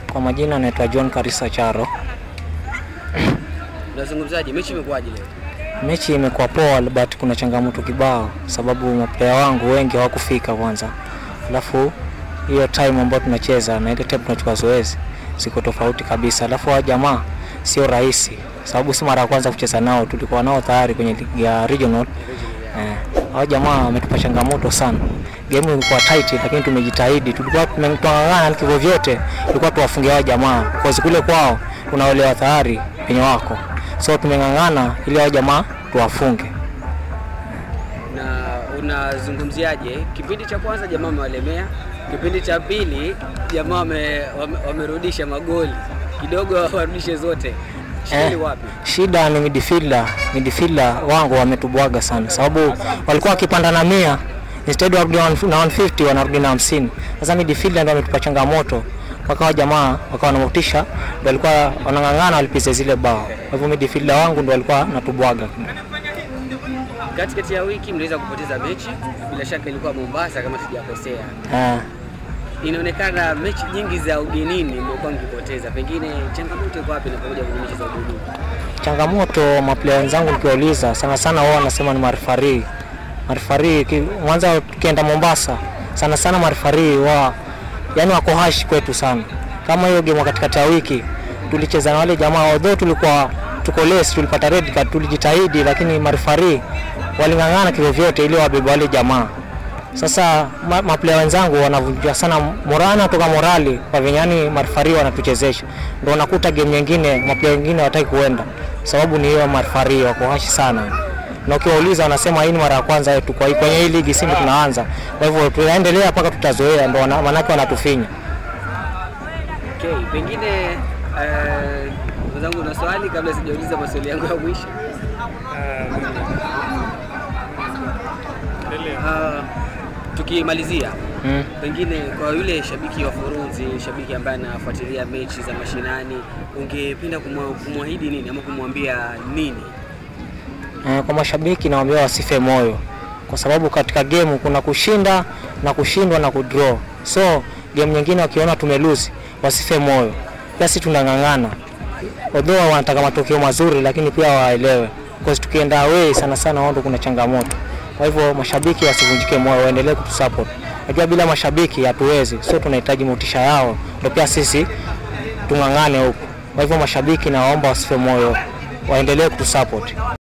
Kwa majina naitwa John Karisa Charo. Unazungumzaje mechi imekuwaje leo? Mechi imekuwa poa, but kuna changamoto kibao, sababu maplaya wangu wengi hawakufika kwanza, alafu hiyo time ambayo tunacheza na ile time tunachukua zoezi ziko tofauti kabisa, alafu hao jamaa sio rahisi, sababu si mara ya kwanza kucheza nao, tulikuwa nao tayari kwenye ligi ya regional. Eh, hao jamaa wametupa changamoto sana. Game ilikuwa tight, lakini tumejitahidi, tulikuwa tumeng'ang'ana kivyo vyote, tulikuwa tuwafunge hao jamaa, kwa kule kwao tunaolewa tayari penye wako, so tumeng'ang'ana ili hao jamaa tuwafunge. Na unazungumziaje kipindi cha kwanza jamaa wamewalemea, kipindi cha pili jamaa wame- wame- wamerudisha magoli kidogo, warudishe zote. Shida Eh, ni wapi? shida ni midfielder. Midfielder wangu wametubwaga sana, sababu walikuwa wakipanda na mia instead warudi na 150 wanarudi na 50. Sasa midfielder ndio wametupa changamoto, wakawa jamaa wakawa na motisha, ndio walikuwa wanang'ang'ana walipize zile bao. Kwa hivyo midfielder wangu ndio walikuwa natubwaga. Katikati ya wiki mliweza kupoteza mechi, bila shaka ilikuwa Mombasa kama sijakosea. Eh, Inaonekana mechi nyingi za ugenini mmekuwa mkipoteza, pengine changamoto iko wapi inapokuja kwenye mechi za ugenini? changamoto maplaya wenzangu nikiwauliza, sana sana wao wanasema ni marifari. Marifari ki- mwanza tukienda Mombasa, sana sana marifari wa yani wako hashi kwetu sana. Kama hiyo game katikati ya wiki tulicheza na wale jamaa, although tulikuwa tuko less, tulipata red card, tulijitahidi, lakini marifari waling'ang'ana kivyo vyote ili wabebe wale jamaa. Sasa ma, maplaya wenzangu wanavunja sana morana toka morali kwa venye yani marifari wanatuchezesha, ndio unakuta game nyingine maplaya wengine hawataki kuenda, sababu ni hiyo marifari wako hashi sana, na ukiwauliza wanasema hii ni mara ya kwanza yetu kwa hii- kwenye hii ligi, sisi tunaanza, kwa hivyo tunaendelea mpaka tutazoea, ndio wana- manake wanatufinya. Okay, pengine eh, wenzangu, una swali kabla sijauliza maswali yangu ya mwisho? Ah, tukimalizia Mm. pengine kwa yule shabiki wa Furunzi, shabiki ambaye anafuatilia mechi za mashinani, ungependa kumwa- kumwahidi nini ama kumwambia nini? Eh, kwa mashabiki nawaambia wasife moyo, kwa sababu katika game kuna kushinda na kushindwa na kudraw. So game nyingine wakiona tumelose wasife moyo, pia sisi tunang'ang'ana, although wanataka matokeo mazuri, lakini pia waelewe, because tukienda away sana sana wao ndo kuna changamoto. Kwa hivyo mashabiki wasivunjike moyo, waendelee kutusupport. Najua bila mashabiki hatuwezi, so tunahitaji motisha yao, ndio pia sisi tung'ang'ane huku. Kwa hivyo mashabiki nawaomba wasife moyo, waendelee kutusupport.